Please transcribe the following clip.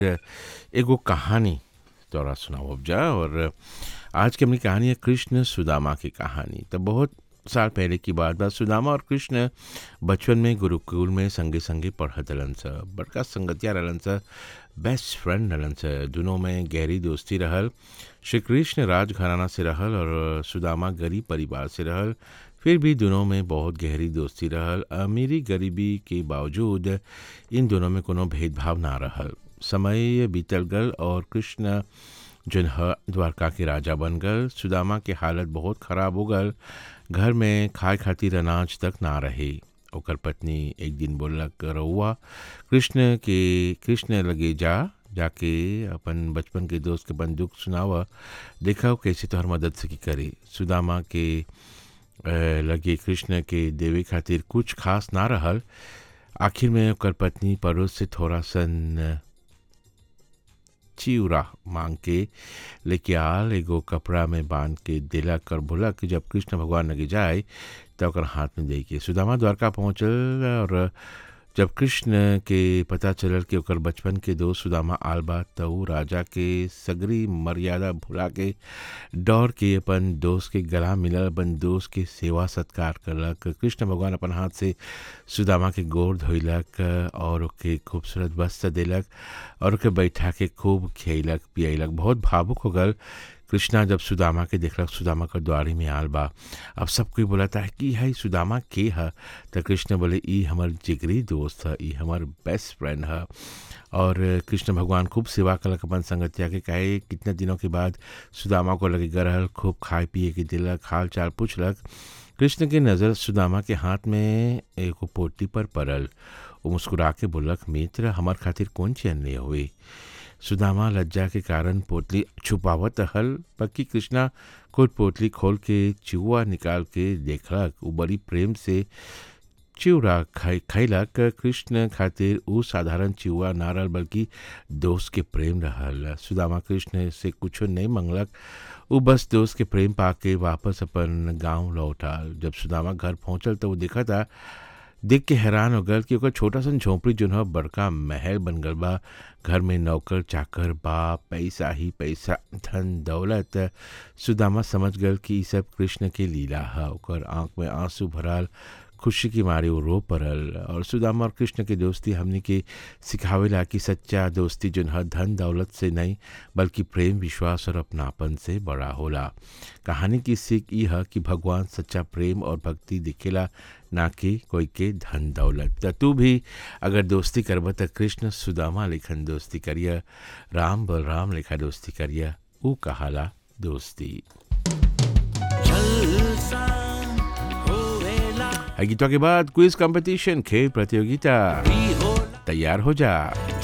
एगो कहानी तोरा सुनावब जा और आज के अपनी कहानी है कृष्ण सुदामा की कहानी तो बहुत साल पहले की बात बा सुदामा और कृष्ण बचपन में गुरुकुल में संगे संगे पढ़त रहलन स बड़का संगतिया रहलन स बेस्ट फ्रेंड रहलन स दोनों में गहरी दोस्ती रहल श्री कृष्ण राजघराना से रहल और सुदामा गरीब परिवार से रहल फिर भी दोनों में बहुत गहरी दोस्ती रहल अमीरी गरीबी के बावजूद इन दोनों में कोनो भेदभाव ना रहल समय बीतल गल और कृष्ण जन ह द्वारका के राजा बन गल सुदामा के हालत बहुत खराब हो गल घर में खाए खातिर अनाज तक ना रहे ओकर पत्नी एक दिन बोललक रउआ कृष्ण के कृष्ण लगे जा जाके अपन बचपन के दोस्त के अपन दुख सुनावा देखा कैसे तोहर मदद सकी करे सुदामा के अ, लगे कृष्ण के देवे खातिर कुछ खास ना रहल आखिर में ओकर पत्नी पड़ोस से थोड़ा सन चिउरा मांग के लेके आल एगो कपड़ा में बांध के दिलक और बोलक कि जब कृष्ण भगवान लगे जाए तो ओकर हाथ में दे के सुदामा द्वारका पहुँचल और जब कृष्ण के पता चलल कि ओकर बचपन के दोस्त सुदामा आल बा त ऊ राजा के सगरी मर्यादा भुला के दौड़ के अपन दोस्त के गला मिलल अपन दोस्त के सेवा सत्कार करलक कृष्ण भगवान अपन हाथ से सुदामा के गोर धोइलक और ओके खूबसूरत वस्त्र देलक और ओके बैठा के खूब खियलक पियलक बहुत भावुक हो गल कृष्णा जब सुदामा के देखलक सुदामा के द्वारी में आल बा अब सब कोई बोला था कि है सुदामा के है तो कृष्ण बोले ई हमर जिगरी दोस्त है ई हमर बेस्ट फ्रेंड है और कृष्ण भगवान खूब सेवा कलक अपन संगतिया के कहे कितने दिनों के बाद सुदामा को लगे गरहल खूब खाए पिए के दिलक हाल चाल पूछलक कृष्ण की नज़र सुदामा के हाथ में एगो पोटी पर पड़ल वो मुस्कुरा के बोलक मित्र हमार खातिर कौन चैन ले हुए सुदामा लज्जा के कारण पोतली छुपावत हल पक्की कृष्णा खुद पोतली खोल के चिउआ निकाल के देखलक वो बड़ी प्रेम से चिउरा खाई खैलक कृष्ण खातिर ऊ साधारण चिउआ ना रहल बल्कि दोस्त के प्रेम रहल सुदामा कृष्ण से कुछो नहीं मंगलक ऊ बस दोस्त के प्रेम पाके वापस अपन गांव लौटाल जब सुदामा घर पहुंचल तो वो देखा था देख के हैरान हो गल कि ओकर छोटा सन झोंपड़ी जो है बड़का महल बन गल बा घर में नौकर चाकर बा पैसा ही पैसा धन दौलत सुदामा समझ गल कि ई सब कृष्ण के लीला है ओकर आंख में आंसू भराल खुशी की मारे वो रो पड़ल और सुदामा और कृष्ण के दोस्ती हमने के सिखावेला कि सच्चा दोस्ती जो है धन दौलत से नहीं बल्कि प्रेम विश्वास और अपनापन से बड़ा होला कहानी की सीख ये है कि भगवान सच्चा प्रेम और भक्ति दिखेला ना कि कोई के धन दौलत त तू भी अगर दोस्ती करब त कृष्ण सुदामा लेखन दोस्ती करिया राम बलराम लेखा दोस्ती करिया ऊ कहाला दोस्ती जलसा होवेला है गीतों के बाद क्विज कंपटीशन खेल प्रतियोगिता भी होला तैयार हो जा